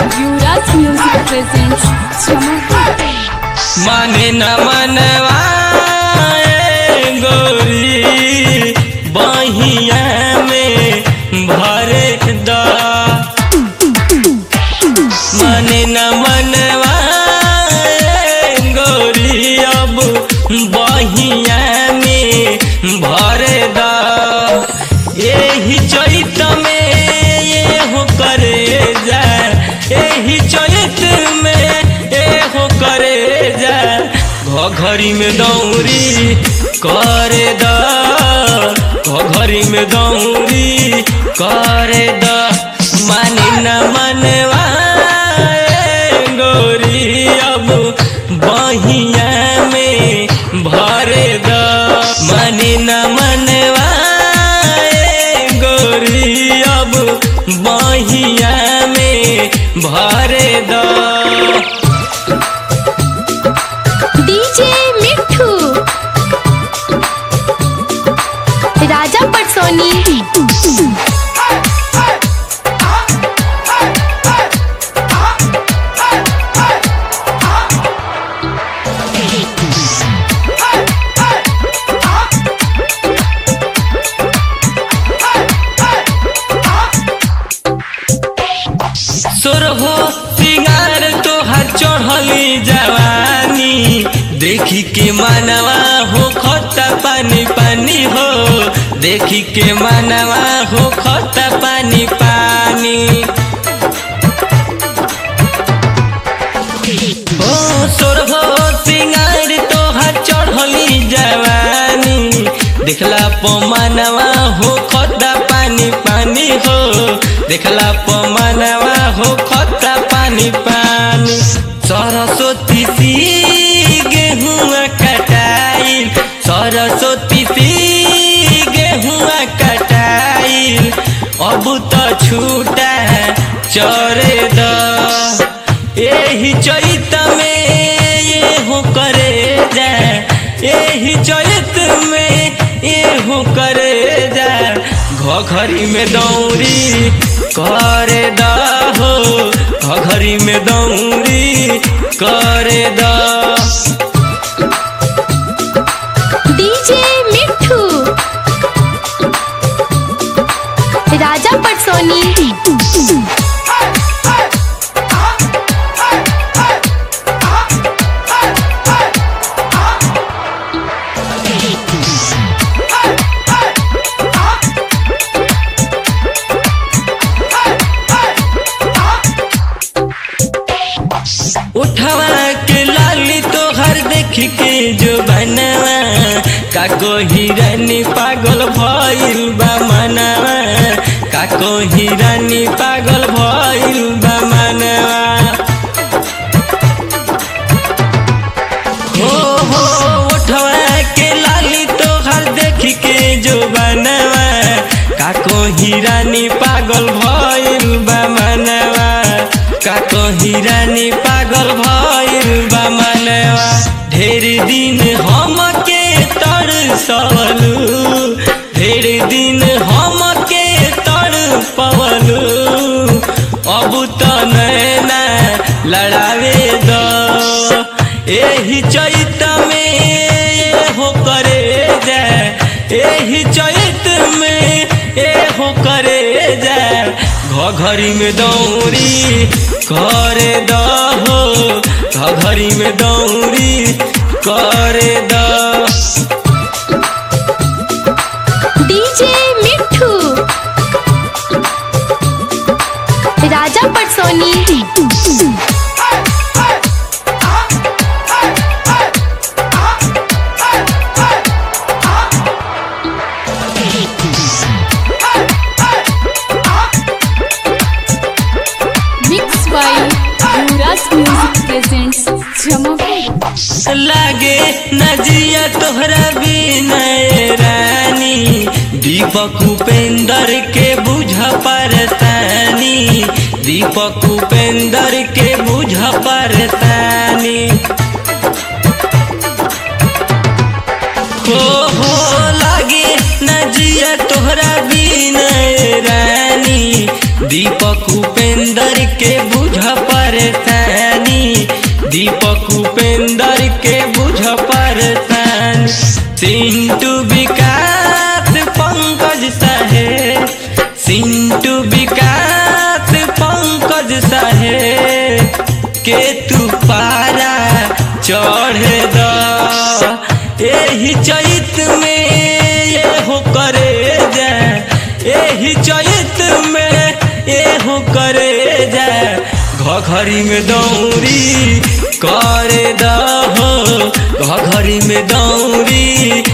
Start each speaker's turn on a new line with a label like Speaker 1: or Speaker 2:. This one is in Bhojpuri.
Speaker 1: युवराज म्यूजिक प्रेजेंट्स चमक
Speaker 2: माने न मनवा ए गोरी बहिया में भरे द माने न मनवा ए गोरी अब बहिया में भरे द एही चैत में ये हो करे जा एही चैत में ए हो करे जा घरी में दौरी करे द घरी में दौरी करे द मानी न मनवा ए गोरी अब बहिया में भरे द मानी न मनवा ए गोरी अब बहिया में भरे द
Speaker 1: डीजे मिठू राजा पटसोनी
Speaker 2: सोरहो सिंगार तोहर चढ़ली जवानी देखी के मानवा हो खता पानी पानी हो देखी के मानवा हो खता पानी पानी ओ सोरहो सिंगार तोहर चढ़ली जवानी देखला पो मानवा हो खता पानी पानी हो देखला पो मानवा हो खता पानी पानी सरस्वती सी गेहुआ कटाई सरस्वती सी गेहुआ कटाई अब तो छूटा चरे द एही चैत में ये हो करे जा एही चैत में ये हो करे जा घरी में दौरी करे द हो घरी में दौरी करे द
Speaker 1: डीजे मिठू राजा पटसोनी
Speaker 2: उठवा के लाली तोहर देख के जो बनवा काको हिरानी पागल भइल बा मनवा काको हिरानी पागल भइल बा मनवा हो हो उठवा के लाली तोहर देख के जो बनवा काको हिरानी पागल भइल बा मनवा काको हिरानी पागल भइल बा मनवा ढेर दिन हमके तरसलू ढेर दिन हमके तड़पवलू अब त नैना लड़ावे द एही चैत में ये हो करे जा एही चैत में ए हो करे जा घरी में दौरी करे द हो घरी में दौरी करे द
Speaker 1: DJ Mithu Raja Patsoni mix by Yuvraj music presents Jamapur
Speaker 2: लागे नजिया तोहरा बिनय रानी दीपक उपेंद्र के बुझ परतानी दीपक उपेंद्र के बुझ परतानी हो हो लागे नजिया तोहरा बिनय रानी दीपक उपेंद्र के बुझ परेशानी दीपक उपेंद्र के बुझ परेशान सिंटू विकास पंकज साहेब सिंटू विकास पंकज साहेब के तू पारा चढ़ द एही चैत में ये हो करे जा एही चैत में ये हो करे जा घघरी में दौरी करे दहो घघरी में दौरी